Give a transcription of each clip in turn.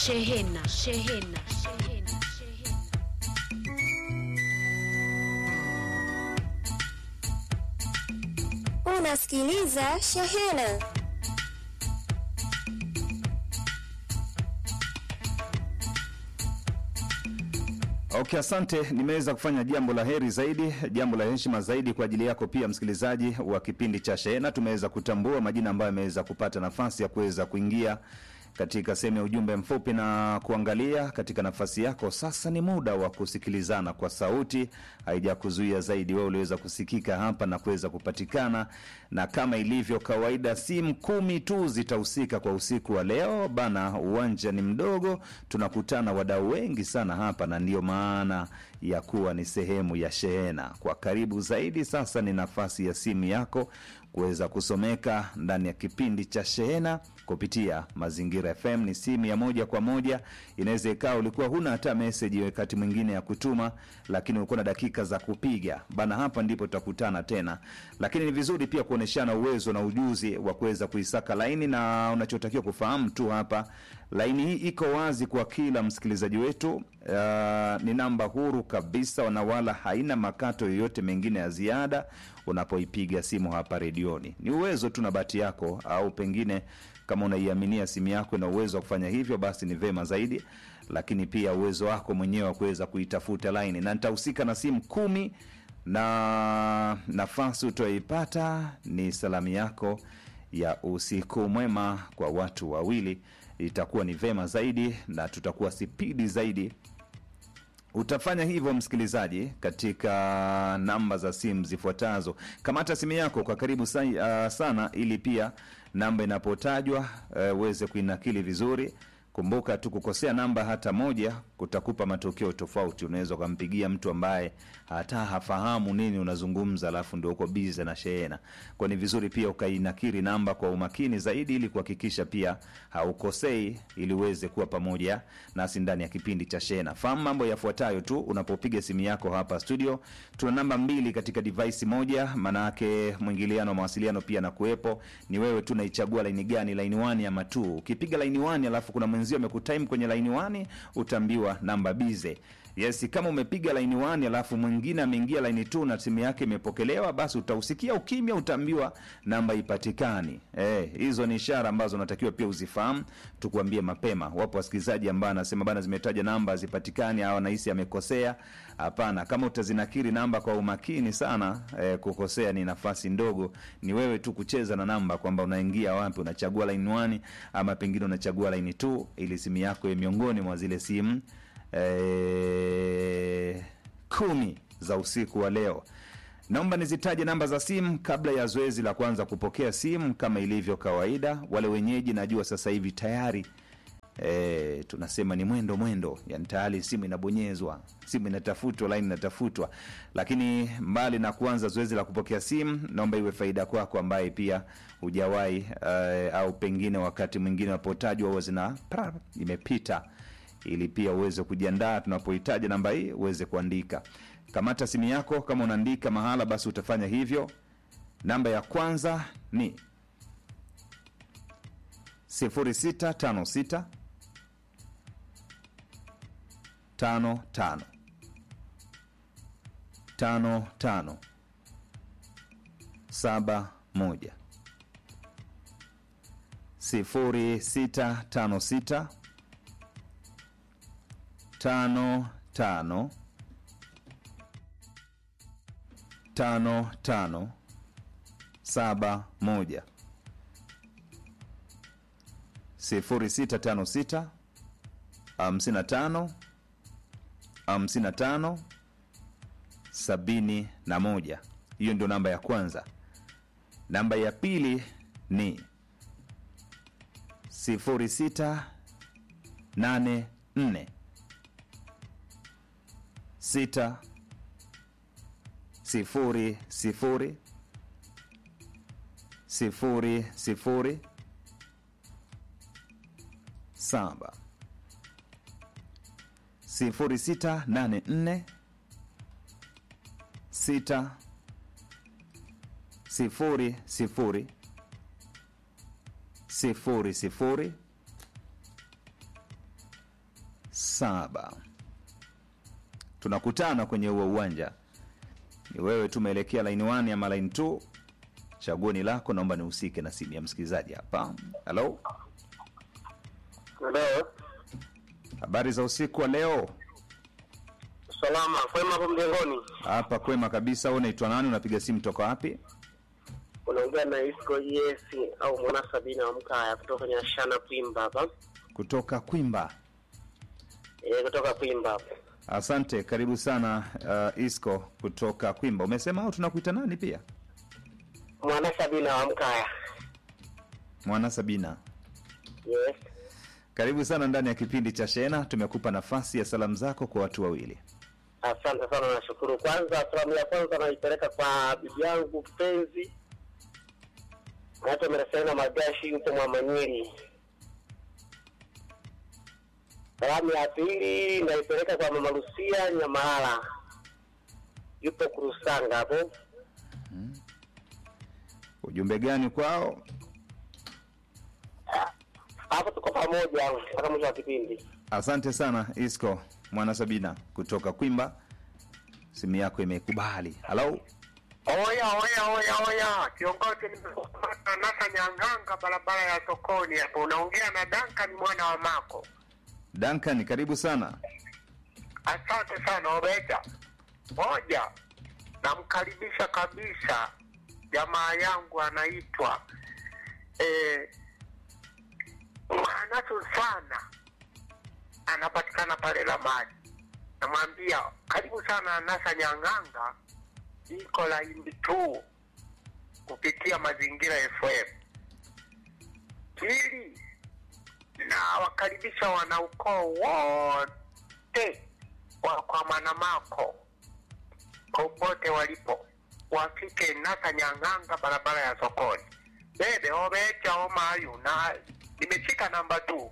Shehena. Shehena. Shehena. Unasikiliza Shehena. Okay, asante. Nimeweza kufanya jambo la heri zaidi, jambo la heshima zaidi kwa ajili yako pia msikilizaji wa kipindi cha Shehena. Tumeweza kutambua majina ambayo yameweza kupata nafasi ya kuweza kuingia katika sehemu ya ujumbe mfupi na kuangalia katika nafasi yako. Sasa ni muda wa kusikilizana kwa sauti, haijakuzuia zaidi. Wewe uliweza kusikika hapa na kuweza kupatikana, na kama ilivyo kawaida, simu kumi tu zitahusika kwa usiku wa leo bana. Uwanja ni mdogo, tunakutana wadau wengi sana hapa, na ndiyo maana ya kuwa ni sehemu ya Shehena kwa karibu zaidi. Sasa ni nafasi ya simu yako kuweza kusomeka ndani ya kipindi cha Shehena kupitia Mazingira FM. Ni simu ya moja kwa moja. Inaweza ikawa ulikuwa huna hata meseji wakati mwingine ya kutuma, lakini ulikuwa na dakika za kupiga bana. Hapa ndipo tutakutana tena, lakini ni vizuri pia kuonyeshana uwezo na ujuzi wa kuweza kuisaka laini, na unachotakiwa kufahamu tu hapa, laini hii iko wazi kwa kila msikilizaji wetu. Uh, ni namba huru kabisa na wala haina makato yoyote mengine ya ziada unapoipiga simu hapa redioni. Ni uwezo tu na bahati yako, au pengine kama unaiaminia simu yako na uwezo wa kufanya hivyo, basi ni vema zaidi, lakini pia uwezo wako mwenyewe wa kuweza kuitafuta laini, na nitahusika na simu kumi na nafasi utaipata ni salamu yako ya usiku mwema kwa watu wawili, itakuwa ni vema zaidi na tutakuwa spidi zaidi utafanya hivyo msikilizaji, katika namba za simu zifuatazo. Kamata simu yako kwa karibu sa, uh, sana, ili pia namba inapotajwa uweze uh, kuinakili vizuri. Kumbuka tu kukosea namba hata moja kutakupa matokeo tofauti. Unaweza ukampigia mtu ambaye hata hafahamu nini unazungumza, alafu ndio uko bize na shehena. Kwa ni vizuri pia ukainakiri namba kwa umakini zaidi, ili kuhakikisha pia haukosei, ili uweze kuwa pamoja nasi ndani ya kipindi cha shehena. Fahamu mambo yafuatayo tu unapopiga simu yako hapa studio. Tuna namba mbili katika device moja, maanayake mwingiliano wa mawasiliano pia na kuwepo. Ni wewe tu naichagua laini gani, laini 1 ama 2. Ukipiga laini 1 alafu kuna mwenzio amekutime kwenye laini 1 utaambiwa namba bize. Yes, kama umepiga laini 1 alafu mwingine ameingia laini 2 na simu yake imepokelewa, basi utausikia ukimya, utaambiwa namba ipatikani. Eh, hizo ni ishara ambazo unatakiwa pia uzifahamu, tukuambie mapema. Wapo wasikilizaji ambao anasema bana, zimetaja namba zipatikani au anahisi amekosea. Hapana, kama utazinakiri namba kwa umakini sana, eh, kukosea ni nafasi ndogo. Ni wewe tu kucheza na namba kwamba unaingia wapi, unachagua line 1 ama pengine unachagua line 2 ili simu yako iwe miongoni mwa zile simu eh, kumi za usiku wa leo. Naomba nizitaje namba za simu kabla ya zoezi la kwanza kupokea simu kama ilivyo kawaida. Wale wenyeji najua sasa hivi tayari E, tunasema ni mwendo mwendo, yani tayari simu inabonyezwa, simu inatafutwa, laini inatafutwa. Lakini mbali na kuanza zoezi la kupokea simu, naomba iwe faida kwako ambaye pia hujawahi uh, au pengine wakati mwingine unapotajwa huwa zina pra, imepita, ili pia uweze kujiandaa tunapohitaji namba hii uweze kuandika. Kamata simu yako, kama unaandika mahala, basi utafanya hivyo. Namba ya kwanza ni 0656 tano tano tano tano saba moja sifuri sita tano sita tano tano tano tano saba moja sifuri sita tano sita hamsini na tano hamsini na tano sabini na moja. Hiyo ndio namba ya kwanza. Namba ya pili ni sifuri sita nane nne sita sifuri sifuri sifuri sifuri saba sifuri sita nane nne sita sifuri sifuri sifuri sifuri saba tunakutana kwenye huo uwanja ni wewe tu umeelekea line 1 ama line 2 chaguo ni lako naomba nihusike na simu ya msikilizaji hapa halo Leo habari za usiku wa leo salama kwema hapo mjengoni, hapa kwema kabisa wewe unaitwa nani unapiga simu toka wapi unaongea na Isco yes au mwana Sabina wa Mkaya kutoka Nyashana Kwimba hapa kutoka kwimba e, kutoka Kwimba hapa. asante karibu sana uh, isco kutoka kwimba umesema au tunakuita nani pia Mwana Sabina wa Mkaya. mwana sabina Yes, karibu sana ndani ya kipindi cha shena tumekupa nafasi ya salamu zako kwa watu wawili asante sana, nashukuru. Kwanza salamu ya kwanza naipeleka kwa bibi yangu kipenzi naitwa Mereselina Magashi, yupo Mwamanyiri. Salamu ya pili naipeleka kwa mama Lucia Nyamalala, yupo Kurusanga hapo. ujumbe gani kwao hapo tuko pamoja mpaka mwisho wa kipindi. asante sana isco mwana sabina kutoka kwimba simu yako imekubali halo Oya, oya, oya, oya, kiongozi, nimekamata Nasa Nyanganga, barabara ya sokoni hapo. Unaongea na Duncan mwana wa Mako. duncan karibu sana Asante sana Obeja. Moja, namkaribisha kabisa jamaa yangu anaitwa eh, Manasu sana, anapatikana pale Lamani. Namwambia karibu sana Nasa Nyanganga, iko laini tu kupitia Mazingira FM. Pili, na wakaribisha wanaukoo wote wa kwa Manamako popote walipo wafike Nasa Nyang'anga, barabara ya sokoni. Bebe obecha omayu na nimeshika namba tu.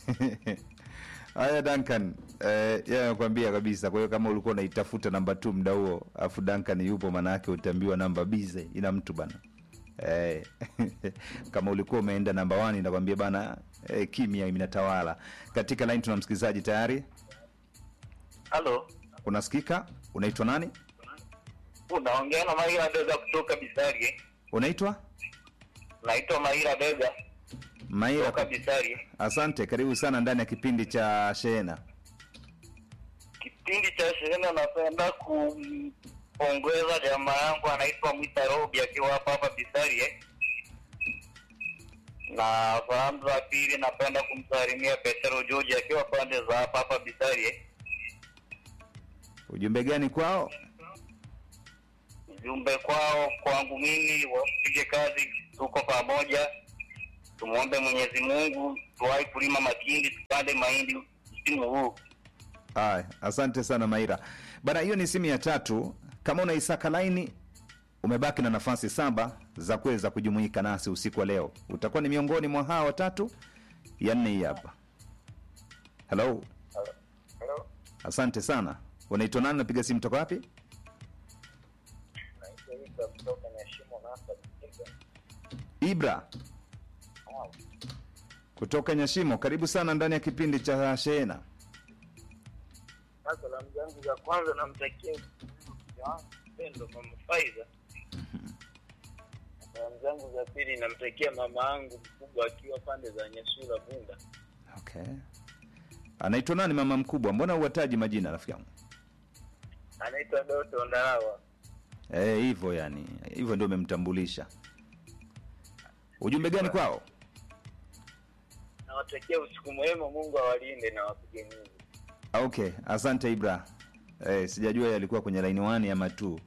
haya duncan eh, yeye anakuambia kabisa kwa hiyo kama ulikuwa unaitafuta namba t mda huo afu duncan yupo maanaake utaambiwa namba bize ina mtu bana eh, kama ulikuwa umeenda namba 1 inakwambia bana eh, kimya inatawala katika line tuna msikilizaji tayari Halo, unasikika unaitwa nani unaongea na Maira Bega kutoka Bisari. unaitwa Naitwa Maira Bega maira kutoka Bisari. asante karibu sana ndani ya kipindi cha shehena Kipindi cha shehena, napenda kumpongeza jamaa yangu anaitwa Mwita Robi akiwa hapa hapa Bisari eh. Na salamu za pili napenda kumsalimia Petero George akiwa pande za hapa hapa Bisari eh. ujumbe gani kwao Ujumbe kwao, kwangu mimi, wapige kazi, tuko pamoja, tumwombe Mwenyezi Mungu tuwahi kulima makindi, tupande mahindi msimu huu. Haya, asante sana Maira bana. Hiyo ni simu ya tatu. Kama unaisaka laini, umebaki na nafasi saba za kuweza kujumuika nasi usiku wa leo. Utakuwa ni miongoni mwa hawa watatu. Ya nne hii hapa. Hello, asante sana. Unaitwa nani? Napiga simu toka wapi? Ibra kutoka Nyashimo, karibu sana ndani ya kipindi cha Shehena. Salamu zangu za kwanza namtakia mke wangu mpendwa mama Faiza. Salamu zangu za pili namtakia mama yangu mkubwa akiwa pande za Nyasura Bunda. Okay, anaitwa nani mama mkubwa? Mbona uwataji majina rafiki yangu? Anaitwa Doto Ndarawa. Eh, hivyo yani, hivyo ndio umemtambulisha. Ujumbe gani kwao? Nawatakia usiku mwema, Mungu awalinde na wapige Mungu. Ah, Okay, asante Ibra. Eh, sijajua yalikuwa kwenye line 1 ama 2.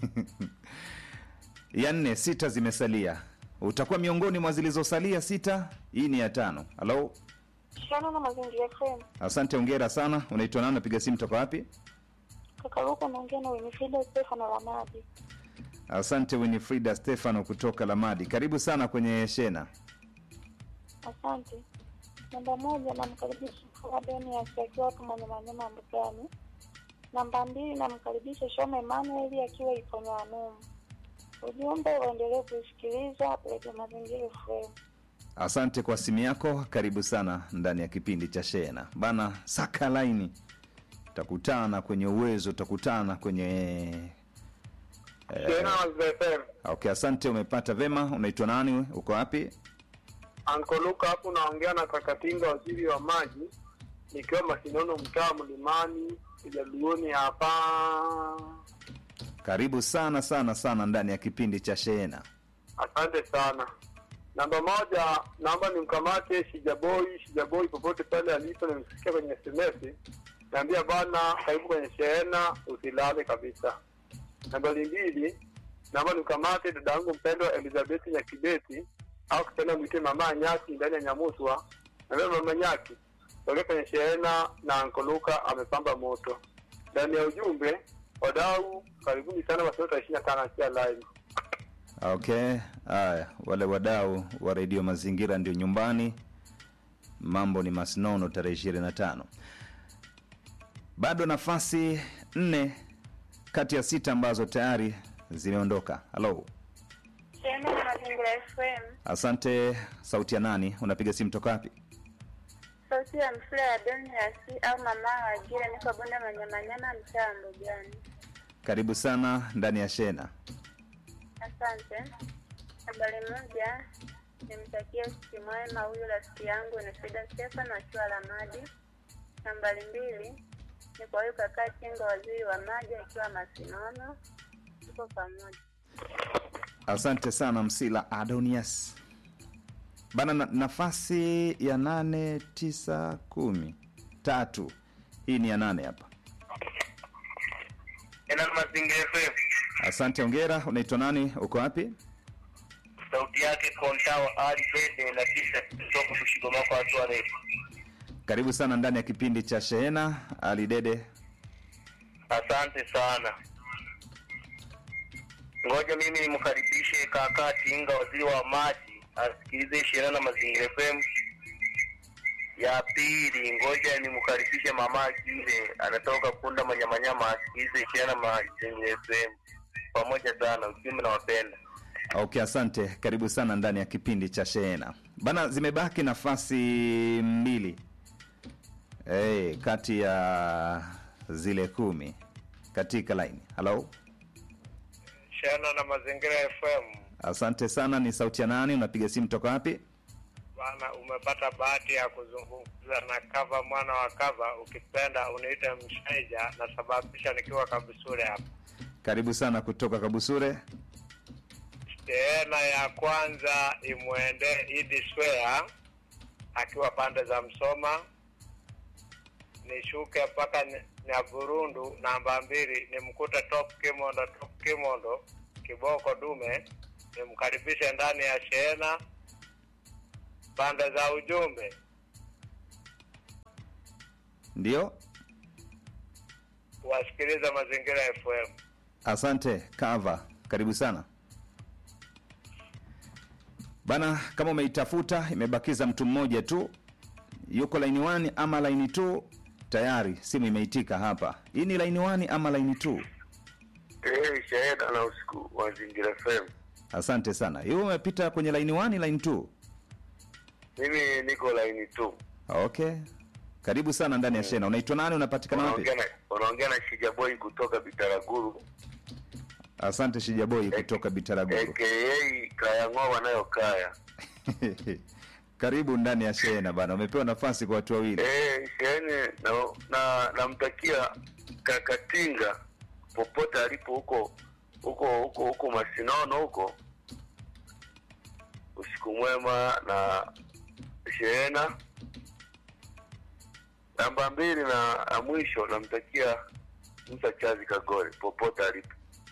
ya nne, sita zimesalia. Utakuwa miongoni mwa zilizosalia sita. Hii ni ya tano. Halo, Shana na Mazingira FM. asante, ongera sana. Unaitwa nani? Napiga simu toka wapi? Kakaruka naongea na Winifrida Stefano Lamadi. Asante Winifrida Stefano kutoka Lamadi. Karibu sana kwenye Shena. Asante. Namba moja namkaribisha Fadonias akiwa hapo mwenye manyama mbugani. Namba mbili namkaribisha Shoma Emmanuel akiwa Iponyanumu. Ujumbe uendelee kusikiliza Radio Mazingira FM. Asante kwa simu yako, karibu sana ndani ya kipindi cha Shena bana. Saka laini, utakutana kwenye uwezo, utakutana kwenye Tena wazee okay. Asante, umepata vema. Unaitwa nani? we? Uko wapi? Anko Luka hapo naongea na Kakatinga, waziri wa maji, nikiwa Masinono, mtaa Mlimani, Kijaluoni hapa. Karibu sana sana sana ndani ya kipindi cha Shena. Asante sana. Namba moja, naomba nimkamate Shijaboi. Shijaboi popote pale alipo, nimsikia kwenye SMS, naambia bana, karibu kwenye shehena, usilale kabisa. Nambari mbili, naomba nimkamate dada yangu mpendwa Elizabeth Nyakibeti au kitenda mwite mama Nyaki ndani ya Nyamuswa. Naambia mama Nyaki, tokea kwenye shehena na Ankoluka amepamba moto. Ndani ya ujumbe, wadau karibuni sana, wasiota ishirini na tano akia live. Okay, haya, wale wadau wa redio Mazingira ndio nyumbani. Mambo ni masnono, tarehe ishirini na tano. Bado nafasi nne kati ya sita ambazo tayari zimeondoka. Halo, Shehena na Mazingira FM. asante. Sauti ya nani? Unapiga simu toka wapi? Sauti ya mfula ya Doniasi au mama Wajira, niko bonde Manyamanyama, mtaa wa Mbugani. Karibu sana ndani ya Shena. Asante. Habari moja, nimtakie usiku mwema huyu rafiki yangu Nefida Stefan akiwa Lamadi. Nambari mbili ni kwa huyu kakaa Chenga, waziri wa maji akiwa Masinono. Tuko pamoja. Asante sana Msila Adonias bana. Na, nafasi ya nane, tisa, kumi, tatu. Hii ni ya nane hapa. Tena Mazingira FM. Asante, ongera. Unaitwa nani? Uko wapi? Sauti yake Kontawa Ali Bede na kisha kutoka kushigoma kwa watu warefu. Karibu sana ndani ya kipindi cha Shehena. Ali Dede, Asante sana. Ngoja mimi nimkaribishe kaka Tinga, waziri wa maji, asikilize Shehena na Mazingira FM. Ya pili, ngoja nimkaribishe mama Gile, anatoka Kunda Manyamanyama, asikilize Shehena na Mazingira FM. Pamoja sana, ujumbe na wapenda. okay, asante. Karibu sana ndani ya kipindi cha Shehena bana. Zimebaki nafasi mbili hey, kati ya zile kumi katika laini. Halo, Shehena na Mazingira FM. asante sana. Ni sauti ya nani? Unapiga simu toka wapi? Bana, umepata bahati ya kuzungumza na Kava mwana wa Kava. Ukipenda uniite Mshaija, nasababisha nikiwa Kabisure hapa. Karibu sana kutoka Kabusure. Shehena ya kwanza imwende Idi Swea akiwa pande za Msoma, nishuke mpaka Ny- Nyaburundu. Namba mbili nimkute Top Kimondo, Top Kimondo kiboko dume, nimkaribishe ndani ya shehena. Pande za ujumbe Ndio, wasikiliza Mazingira FM. asante Kava, karibu sana bana. Kama umeitafuta imebakiza mtu mmoja tu, yuko laini 1 ama laini 2 tayari, simu imeitika hapa. Hii ni laini 1 ama laini 2? Eh, Shehena na usiku Mazingira FM. Asante sana. Hiyo umepita kwenye laini 1, laini 2. Mimi niko laini tu. Okay, karibu sana ndani ya Shena. Unaitwa nani? Unapatikana wapi? Unaongea na unaongea na Shijaboi kutoka Bitaraguru Asante Shijaboi kutoka Bitaraguru. aka Kayang'oa nayo kaya. Karibu ndani ya Shena bana, umepewa nafasi kwa watu wawili. Eh, sheheni na na namtakia Kakatinga popote alipo huko huko huko huko Masinono huko, usiku mwema na shehena. Namba mbili na na mwisho namtakia Musa Chazi Kagore popote alipo.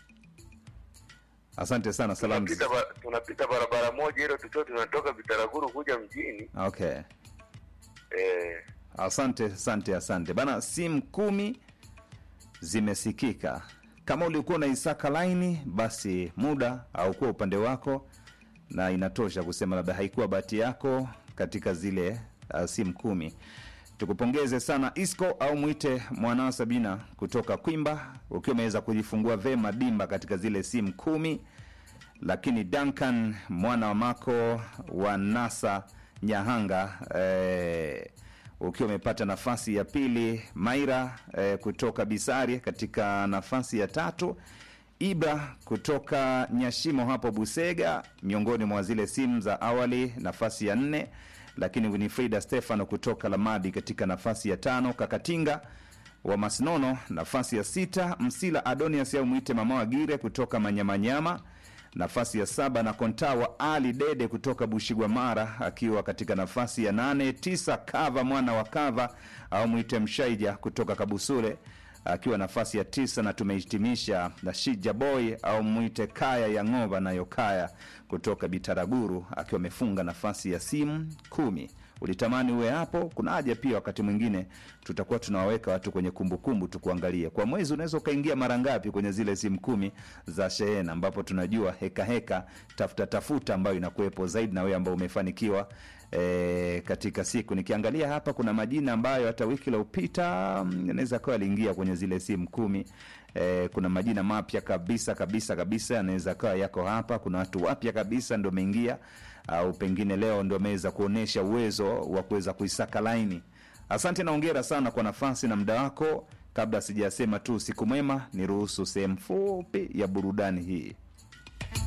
Asante sana, salamu. Tunapita, ba- tunapita barabara moja ile tukiwa tunatoka Bitaraguru kuja mjini Okay, eh, asante asante asante bana. Simu kumi zimesikika. Kama ulikuwa unaisaka laini, basi muda haukuwa upande wako, na inatosha kusema labda haikuwa bahati yako katika zile uh, simu kumi. Tukupongeze sana Isco au mwite mwanao Sabina kutoka Kwimba, ukiwa umeweza kujifungua vema dimba katika zile simu kumi lakini Duncan mwana wa Mako wa Nasa Nyahanga eh, ukiwa umepata nafasi ya pili. Maira eh, kutoka Bisari katika nafasi ya tatu. Ibra kutoka Nyashimo hapo Busega, miongoni mwa zile simu za awali, nafasi ya nne. Lakini Winifrida Stefano kutoka Lamadi katika nafasi ya tano. Kakatinga wa Masnono nafasi ya sita. Msila Adonias au mwite mama wa Gire kutoka Manyamanyama nafasi ya saba, na Kontawa Ali Dede kutoka Bushigwamara akiwa katika nafasi ya nane. Tisa, Kava mwana wa Kava au mwite Mshaija kutoka Kabusule akiwa nafasi ya tisa, na tumehitimisha na Shija Boy au mwite Kaya ya Ng'ova nayo Kaya kutoka Bitaraguru akiwa amefunga nafasi ya simu kumi. Ulitamani uwe hapo. Kuna haja pia, wakati mwingine tutakuwa tunawaweka watu kwenye kumbukumbu, tukuangalie kwa mwezi unaweza ukaingia mara ngapi kwenye zile simu kumi za shehena, ambapo tunajua heka heka tafuta tafuta ambayo inakuwepo zaidi, na wewe ambao umefanikiwa e, katika siku. Nikiangalia hapa kuna majina ambayo hata wiki iliyopita inaweza kawa aliingia kwenye zile simu kumi. E, kuna majina mapya kabisa kabisa kabisa yanaweza kawa yako hapa. Kuna watu wapya kabisa ndio ameingia au pengine leo ndio ameweza kuonyesha uwezo wa kuweza kuisaka laini. Asante na ongera sana kwa nafasi na muda wako. Kabla sijasema tu siku mwema, niruhusu sehemu fupi ya burudani hii.